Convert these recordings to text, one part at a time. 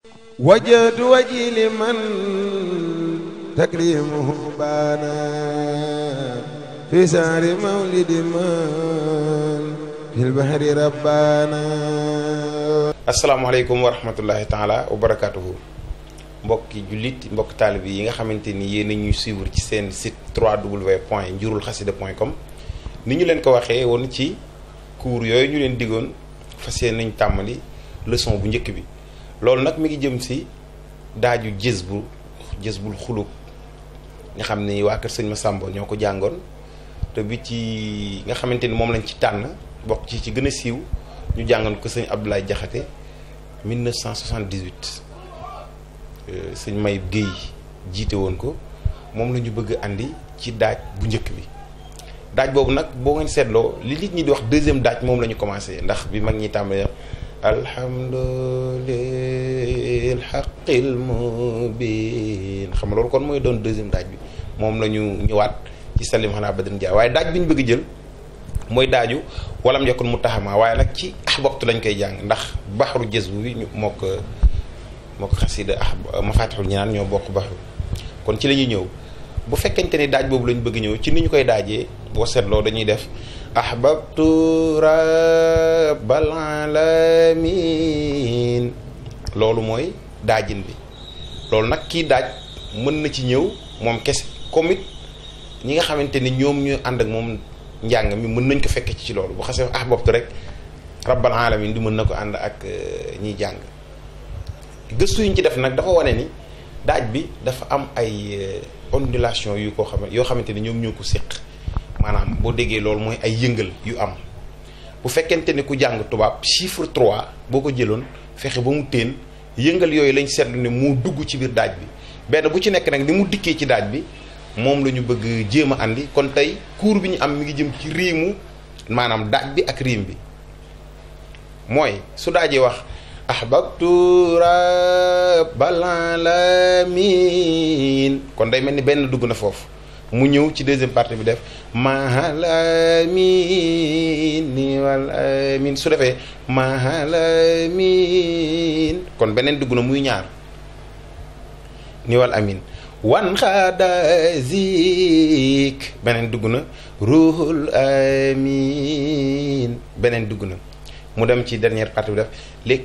وجهت وجهي لمن تكريمه بانا في سهر مولد من في البحر ربانا asalaamaaleykum wa rahmatullahi taala wa barakaatuhu mbokki jullit mbokki taalib yi nga xamante ni yéen a ñuy suivre ci seen site 3w point njurul xasida point com ni ñu leen ko waxee woon ci cours yooyu ñu leen diggoon fas yéene nañ tàmmali leçon bu njëkk bi loolu nag mi ngi jëm si daaju jës bu jës bul xulub nga xam ni waa kër sëñ Massamba ñoo ko jàngoon te bi ci nga xamante ni moom lañ ci tànn bokk ci ci gën a siiw ñu jàngoon ko sëñ Abdoulaye Jaxate 1978 sëñ Mayib Guèye jiite woon ko moom la ñu bëgg andi ci daaj bu njëkk bi daaj boobu nag boo ngeen seetloo li nit ñi di wax deuxième daaj moom la ñu commencé ndax bi mag ñi tàmbalee alhamdulil xaqil mubin xam nga loolu kon mooy doon deuxième daaj bi moom la ñu ñëwaat ci salim xanaa badrin dia waaye daaj bi ñu bëgg jël mooy daaju walam yakun mu taxamaa waaye nag ci ahbabtu lañ koy jàng ndax baxaru jës bu bi ñu moo ko moo ko xasida ah mafatixul ñaan ñoo bokk baxru kon ci la ñuy ñëw bu fekkente ni daaj boobu lañ bëgg ñëw ci ni ñu koy daajee boo seetloo dañuy def ahbabtu rabbal alamin loolu mooy daajin bi loolu nag kii daaj mën na ci ñëw moom kese comme it ñi nga xamante ni ñoom ñu ànd ak moom njàng mi mën nañ ko fekk ci loolu bu xasee ahbabtu rek rabbal alamin di mën na ko ànd ak ñiy jàng gëstu yuñ ci def nag dafa wane ni daaj bi dafa am ay ondulation yu ko xam yoo xamante ni ñoom ñoo ko séq maanaam boo déggee loolu mooy ay yëngal yu am bu fekkente ni ku jàng tubaab chiffre 3 boo ko jëloon fexe ba mu teen yëngal yooyu lañ seetlu ne moo dugg ci biir daaj bi benn bu ci nekk nag ni mu dikkee ci daaj bi moom la ñu bëgg jéem a andi kon tey cours bi ñu am mi ngi jëm ci riimu maanaam daaj bi ak riim bi mooy su daajee wax ahbabtu rabbal alamin kon day mel ni benn dugg na foofu mu ñëw ci deuxième partie bi def mahal amin ni wal amin su defee mahal amin kon beneen dugg na muy ñaar ni wal amin wan xaada zik beneen dugg na ruhul amin beneen dugg na mu dem ci dernière partie bi def li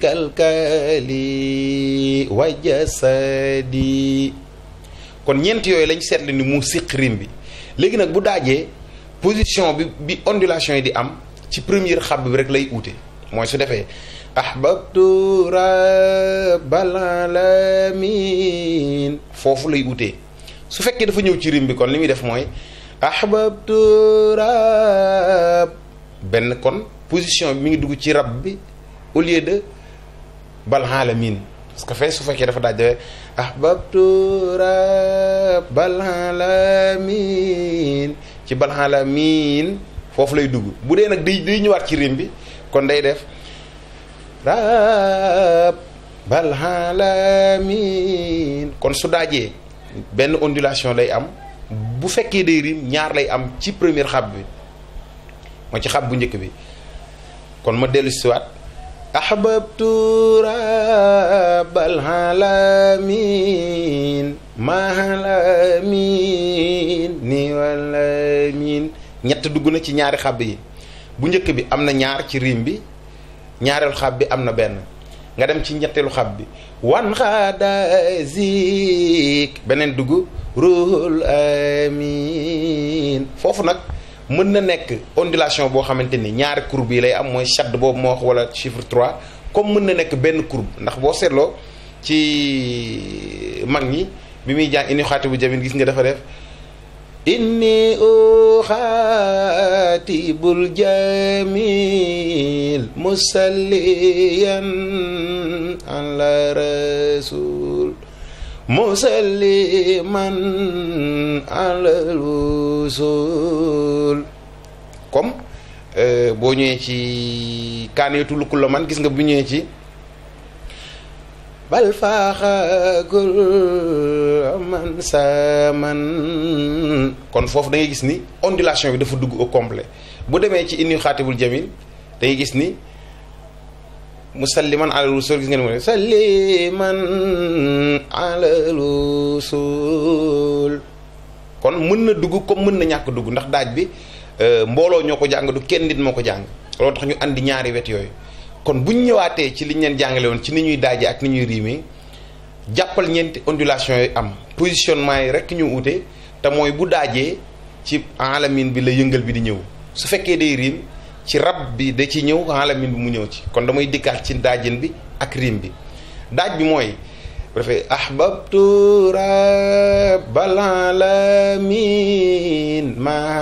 kalkali wa jasadi kon ñeent yooyu lañ seetlu ni mu siq rim bi léegi nag bu daajee position bi bi ondulation yi di am ci première xab bi rek lay uute mooy su defee ahbabtu rabbal alamin foofu lay utee su fekkee dafa ñëw ci rim bi kon li muy def mooy ahbabtu rabb benn kon position bi mi ngi dugg ci rab bi au lieu de bal alamin parce que fee su fekkee dafa daaj dafee ahbabtu rabbal alamin ci bal alamin foofu lay dugg bu dee nag day day ñëwaat ci rim bi kon day def rabbal alamin kon su daajee benn ondulation lay am bu fekkee day rim ñaar lay am ci première xab bi mooy ci xab bu njëkk bi kon ma dellu si waat ahbabtu rabbal alamin mahalamin ni walamin ñett dugg na ci ñaari xab yi bu njëkk bi am na ñaar ci rim bi ñaareelu xab bi am na benn nga dem ci ñetteelu xab bi wan xaada zik beneen dugg ruhul amin foofu nag mën na nekk ondulation boo xamante ni ñaari courbe yi lay am mooy shadd boobu moo wax wala chiffre 3 comme mën na nekk benn courbe ndax boo seetloo ci mag ñi bi muy jàng inni xaati bu jamin gis nga dafa def inni uxaatibul jamil musalliyan ala rasul musalliman alal wusul comme boo ñëwee ci kaaneetu lukkul la man gis nga bu ñëwee ci bal faaxagul man sa man kon foofu da ngay gis ni ondulation bi dafa dugg au complet bu demee ci inni xaatibul jamil da ngay gis ni musalliman ala rusul gis ngeen mu ne salliman ala rusul kon mën na dugg comme mën na ñàkk dugg ndax daaj bi mbooloo ñoo ko jàng du kenn nit moo ko jàng loolu tax ñu andi ñaari wet yooyu kon buñ ñëwaatee ci liñ leen jàngale woon ci ni ñuy daaje ak ni ñuy riime jàppal ñeenti ondulation yooyu am positionnement yi rek ñu ute te mooy bu daajee ci alamin bi la yëngal bi di ñëw su fekkee day riim ci rab bi da ci ñëw alamin bi mu ñëw ci kon damay dikkaat ci daajin bi ak riim bi daaj bi mooy bu defee ahbabtu rabbal alamin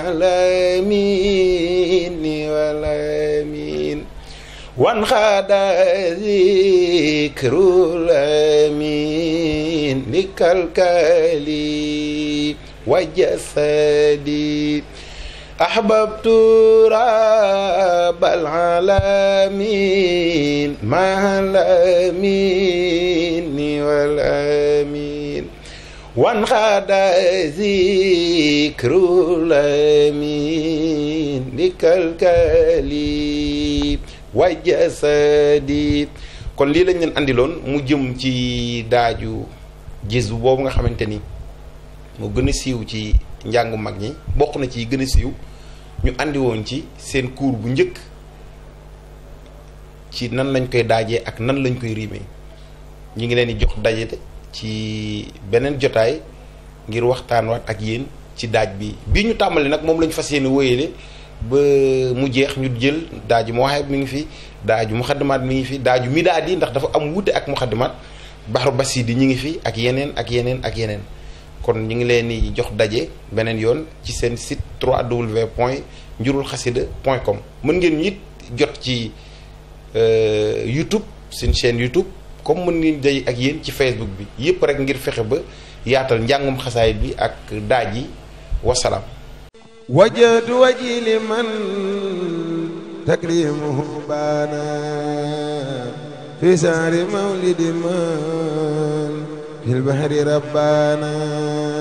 malamin walamin wan xaada zikrul amin li kalkali wa jasadi ahbabtu rabbal alamin malamin wal amin wan xaada zikrul amin li kalkali wa jasadi kon lii lañ leen andiloon mu jëm ci daaju gis boobu nga xamante ni moo gën a siiw ci njàngu mag ñi bokk na ci gën a siiw ñu andi woon ci seen cours bu njëkk ci nan lañ koy daajee ak nan lañ koy riimee ñu ngi leen di jox daje ci beneen jotaay ngir waxtaan waat ak yéen ci daaj bi bii ñu tàmbali nag moom lañ fas yéene wóyale ba mu jeex ñu jël daaju Mawahib mi ngi fi daaju muxaddimaat mi ngi fi daaju midaad yi ndax dafa am wuute ak muxaddimaat baxru basidi ñi ngi fi ak yeneen ak yeneen ak yeneen kon ñu ngi leen di jox daje beneen yoon ci seen site 3w point njurul xasida point com mën ngeen ñu it jot ci YouTube seen chaîne YouTube comme mën ngeen day ak yéen ci Facebook bi yëpp rek ngir fexe ba yaatal njàngum xasaay bi ak daaj yi wasalaam وجهت وجهي لمن تكريمه بانا في سهر مولد من في البحر ربانا